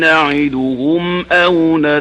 نعدهم أو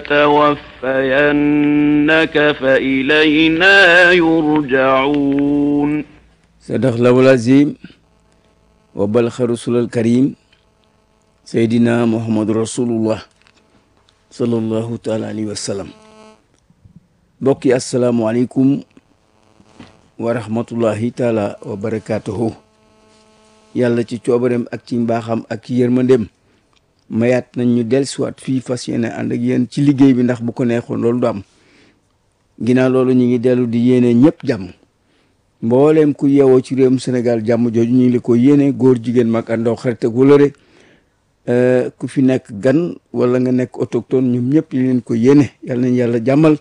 نتوفينك فإلينا يرجعون صدق الله العظيم وبلغ رسول الكريم سيدنا محمد رسول الله صلى الله تعالى عليه وسلم بقي السلام عليكم ورحمة الله تعالى وبركاته yàlla ci coobareem ak ci mbaaxam ak ci yërmandeem mayaat nañ ñu dellusiwaat fii fas yéene ànd ak yéen ci liggéey bi ndax bu ko neexoon loolu du am ginnaaw loolu ñu ngi dellu di yéene ñëpp jàmm mbooleem ku yeewoo ci réewum Sénégal jàmm jooju ñu ngi li ko yéene góor jigéen mag àndoo xarit ak wëlëre ku fi nekk gan wala nga nekk autochtone ñoom ñëpp ñu leen ko yéene yàlla nañ yàlla jàmmal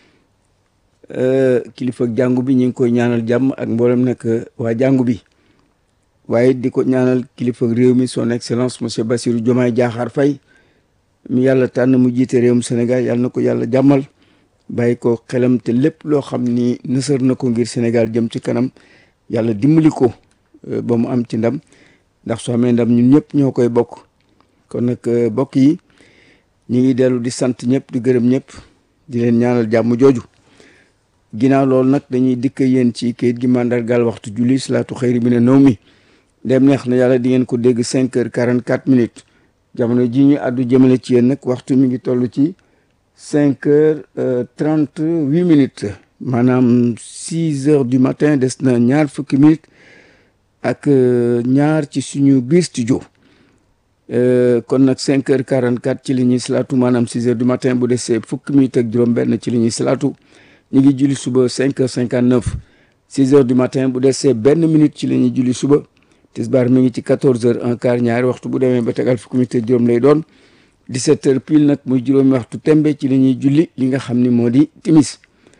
kilifa ak jàngu bi ñu ngi koy ñaanal jàmm ak mboolem nekk waa jàngu bi waaye di ko ñaanal kilifa réew mi son excellence monsieur Bassirou Diomaye Diakhar Faye mi yàlla tànn mu jiite réewum Sénégal yàlla na ko yàlla jàmmal bàyyi ko xelam te lépp loo xam ni nësër na ko ngir Sénégal jëm ci kanam yàlla dimbali ko ba mu am ci ndam ndax soo amee ndam ñun ñëpp ñoo koy bokk kon nag bokk yi ñu ngi dellu di sant ñëpp di gërëm ñëpp di leen ñaanal jàmm jooju ginnaaw loolu nag dañuy dikk yéen ci kayit gi mandargaal waxtu julli salaatu xëyri bi ne naw mi dem neex na yàlla di ngeen ko dégg cinq heures quarante quatre minutes jamono ji ñu àddu jëmale ci yéen nag waxtu mi ngi toll ci cinq heures trente huit minutes maanaam six heures du matin des na ñaar fukki minutes ak ñaar ci suñu biir studio kon nag cinq heures quarante quatre ci li ñuy salaatu maanaam six heures du matin bu desee fukki minutes ak juróom-benn ci li ñuy salaatu ñu ngi julli suba cinq heures cinquante neuf six heures du matin bu desee benn minute ci li ñuy julli suba. tisbaar mi ngi ci quatorze heures un quart ñaari waxtu bu demee ba tegal fukki minute juróom lay doon dix-sept heures pile nag muy juróomi waxtu tembe ci la ñuy julli li nga xam ni moo di timis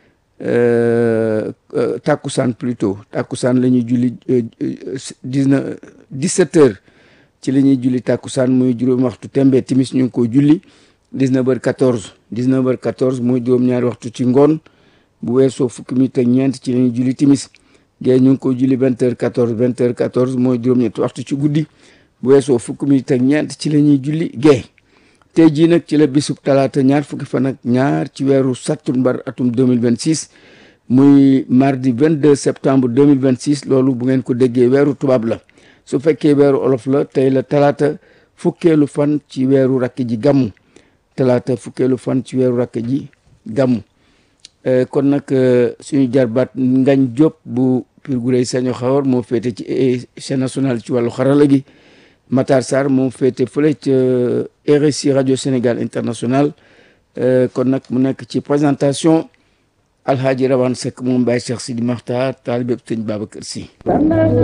tàkkusaan plutôt tàkkusaan la ñuy julli dix-neuf dix-sept heures ci la ñuy julli tàkkusaan muy juróomi waxtu tembe timis ñu ngi ko julli dix-neuf heures quatorze dix-neuf heures quatorze muy juróom-ñaari waxtu ci ngoon bu weesoo fukki minute ak ñeent ci la ñuy julli timis géey ñu ngi ko julli vingt heures quatorze vingt heures quatorze mooy juróom-ñetti waxtu ci guddi bu weesoo fukki minute ak ñeent ci la ñuy julli géey tey jii nag ci la bisub talaata ñaar fukki fan ak ñaar ci weeru sattumbar atum 2026 muy mardi 22 septembre 2026 loolu bu ngeen ko déggee weeru tubaab la su fekkee weeru olof la tey la talaata fukkeelu fan ci weeru rakk ji gàmmu talaata fukkeelu fan ci weeru rakk ji gàmmu kon nag suñu jarbaat ngañ Diop bu Pire Gureye Saño Xawar moo féete ci chaîne nationale ci wàllu xarala gi Matar Sarr moo féete fële ca RSI rajo Sénégal international kon nag mu nekk ci présentation Alhaji Rawane Seck moom Baye Cheikh Sidi Makhtar taalibe Sëñ Babacar Sy